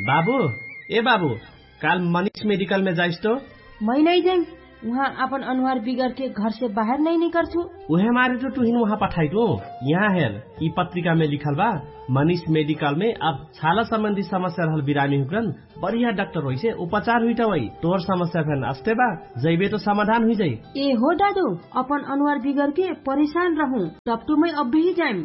बाबू ए बाबू काल मनीष मेडिकल में जाइस तो मैं नहीं जाइम वहाँ अपन अनुहार बिगड़ के घर से बाहर नहीं निकल छू उहे मारे तो तुहिन वहाँ पठाई दो यहाँ हेर ई पत्रिका में लिखल बा मनीष मेडिकल में अब छाला संबंधी समस्या रहल बिरामी हुकरन बढ़िया डॉक्टर होइ से उपचार हुई वही तोर समस्या फेन अस्ते बा जैबे तो समाधान हुई जाई ए हो दादू अपन अनुहार बिगड़ के परेशान रहूं तब तो मैं अब भी जाइम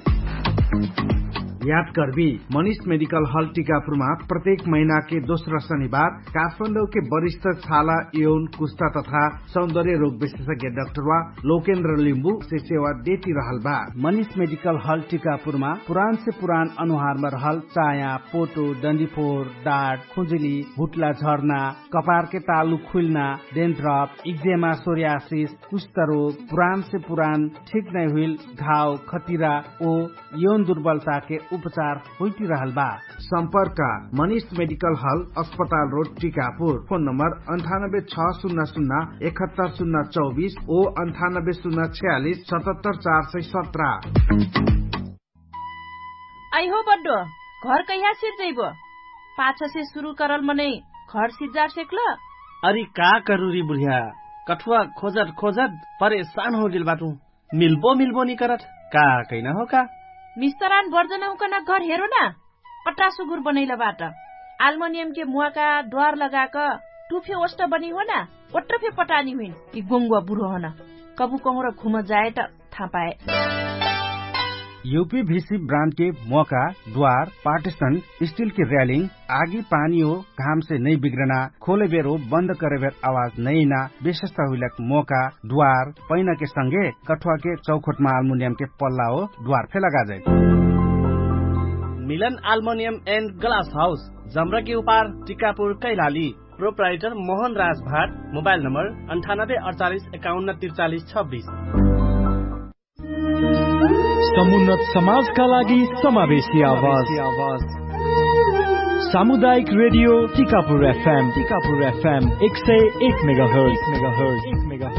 याद करबी मनीष मेडिकल हॉल टीकापुरमा प्रत्येक महीना के दोस्रो शनिबार काठमाडौँ के वरिष्ठ छाला यौन कुष्ठा तथा सौन्दर्य रोग विशेषज्ञ डाक्टर वा लोकेन्द्र लिम्बू से सेवा देती रहल बा मनीष मेडिकल हॉल टीकापुरमा पुरान से पुरान अनुहारमा रहल चाया पोटो डन्डीफोर डाँट खुजुली भुटला झर्ना कपार के तालु खुल्ना डेन्ड्रप इक्जेमा सोरियासिस कुष्ठ रोग पुरान से पुरान ठीक नहीं हुई घाव खतिरा ओ यौन दुर्बलता के उपचार होती रहल बा संपर्क मनीष मेडिकल हल अस्पताल रोड टीकापुर फोन नम्बर अन्ठानब्बे छ शून्य शून्य एकहत्तर शून्य चौबिस ओ अन्ठानब्बे शून्य छयालिस सतहत्तर चार सय सत्र आई हो बड्डो घर कहिया सिर जइब पाछ से शुरू करल मने घर सिजार सेकल अरे का करू री बुढ़िया कठुआ खोजत खोजत परेशान हो गेल बाटू मिलबो मिलबो नहीं करत का कैना हो का मिस्तरान वर्जना हुकना घर हेरो न पट्टा सुगुर बनैला बाट आल्मोनियम के मुहाका द्वार लगाक टुफे ओष्ट बनी हो न ओट्रफे पटानी हुइन ई गोंगुवा बुढो हो न कबु कहूँ घुम जाए त थाहा पाए यूपीवीसी ब्रांड के मौका द्वार पार्टीशन स्टील की रेलिंग आगी पानी हो घाम से नहीं बिगड़ना खोले बेर हो बंद करे बेर आवाज नहीं ना विशेषता हुई मौका द्वार पैना के संगे कठुआ के चौखोट में अल्मुनियम के पल्ला हो द्वार फे लगा जाए Milan aluminium and glass house जमरा के उपार Tikapur Kailali proprietor Mohan Raj Bhatt mobile number अन्ठानब्बे अडचालिस एकाउन्न त्रिचालिस छब्बिस समुन्नत समाजका लागि समावेशी आवाज सामुदायिक radio Tikapur FM Tikapur FM एक सय एक mega hertz mega hertz mega